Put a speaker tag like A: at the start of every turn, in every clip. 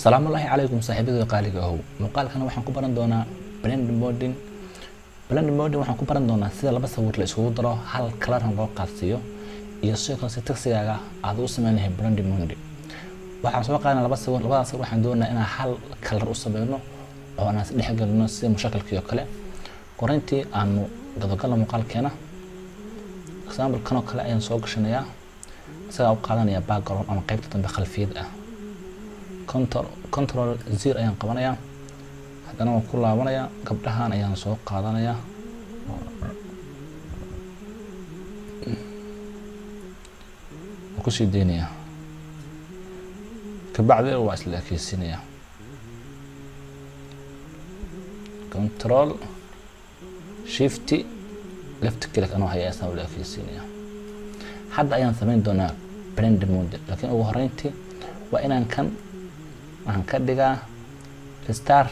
A: asalaamu allaahi calaykum saaxiibadooda qaaliga ahow muuqaalkana waxaan ku baran doonaa blend modin blend modin waxaan ku baran doonaa sida laba sawir la isugu daro hal kalarna loo qaadsiiyo iyo sidoo kale si tagsigaaga aad u sameyn lahay blend modin waxaan soo qaadana laba sawir labadaas sawir waxaan doonaa inaan hal kalar u sameyno oo aan is dhexgelino sida mushakilkii oo kale korintii aanu gadagalno muuqaalkeena example kan oo kale ayaan soo gashanayaa isagaa u qaadanaya background ama qeybta dambe khalfiyad ah control control zero ayaan qabanayaa haddana waan ku laabanayaa gabdhahan ayaan soo qaadanayaa waan kusii deynayaa kabacdi waa isla ekeysiinayaa control shifty left click anoo haya isna la ekeysiinayaa hadda ayaan sameyn doonaa blend mode laakiin ugu horeyntii waa inaan kan waxaan ka dhigaa restar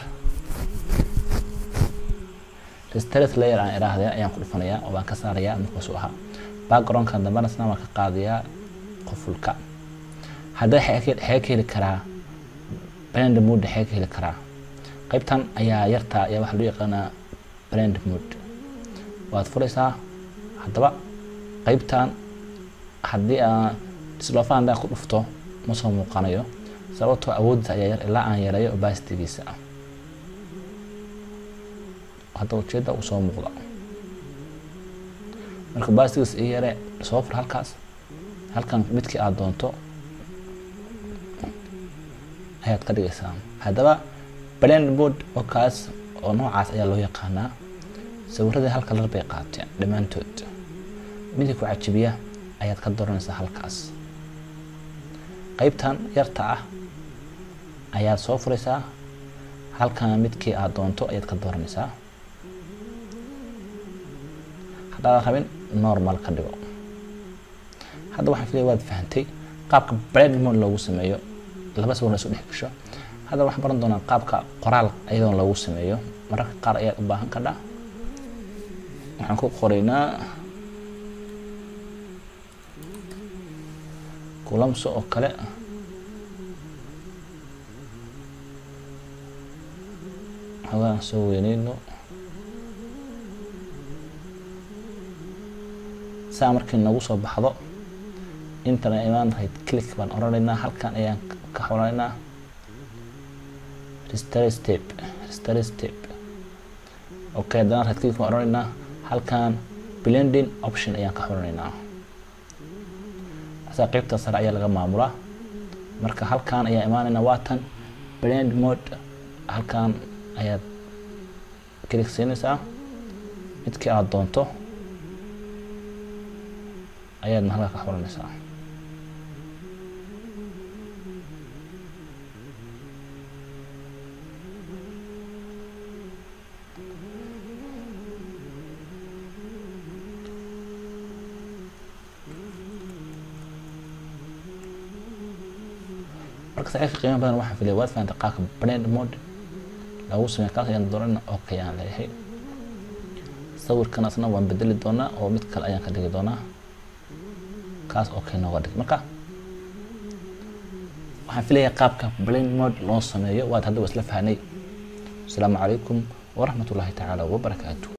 A: restart layer aan iraahday ayaan ku dhufanayaa oo baan ka saarayaa markaasuu ahaa backgroundkan dambena isna waan ka qaadayaa qofulka hadda xee ka heli karaa blend mode xee ka heli karaa qaybtan ayaa yartaa ayaa waxaa loo yaqaanaa blend mode waad furaysaa haddaba qaybtan haddii aan dislofan haddaan ku dhufto ma soo muuqanayo sababtoo awooddiisa ayaa yar ilaa aan yareeyo obastigiisa ah hadda ujeedda uu soo muuqda marka obastigiisa ii yare soo fur halkaas halkan midkii aad doonto ayaad ka dhigaysaa haddaba blend board oo kaas oo noocaas ayaa loo yaqaanaa sawiradii hal kalar bay qaateen dhammaantood midkii ku cajibiya ayaad ka dooranaysaa halkaas qaybtan yarta ah ayaad soo furaysaa halkan midkii aad doonto ayaad ka dooranaysaa haddaadan rabin normal ka dhigo hadda waxaan filaya waad fahantay qaabka blend mode loogu sameeyo laba sawir la isu dhex gasho hadda waxaan baran doonaa qaabka qoraal iyadoon loogu sameeyo mararka qaar ayaad u baahan kadha waxaan ku qoraynaa kulamso oo kale xogaan soo weyneyno saa markii nagu soo baxdo intana imaan right click baan oranaynaa halkan ayaan ka xoranaynaa restore step restore step okay haddana right click baan oranaynaa halkan blending option ayaan ka xoranaynaa asaa qeybta sare ayaa laga maamulaa marka halkan ayaa imaanayna waatan blend mode halkan ayaad click siinaysaa midkii aad doonto ayaadna halka ka xuranaysaa marka saxiibka qiimo badan waxaan filaya waad fahantay qaabka blend mode lagu sameeya kaas ayaan doonana okay aan leeyahay sawirkan asna waan bedeli doonaa oo mid kale ayaan ka dhigi doonaa kaas okay nooga dhig marka waxaan filayaa qaabka blend mode loo sameeyo waad hadda waa isla fahnay asalaamu calaykum waraxmat ullaahi tacaala wabarakaatu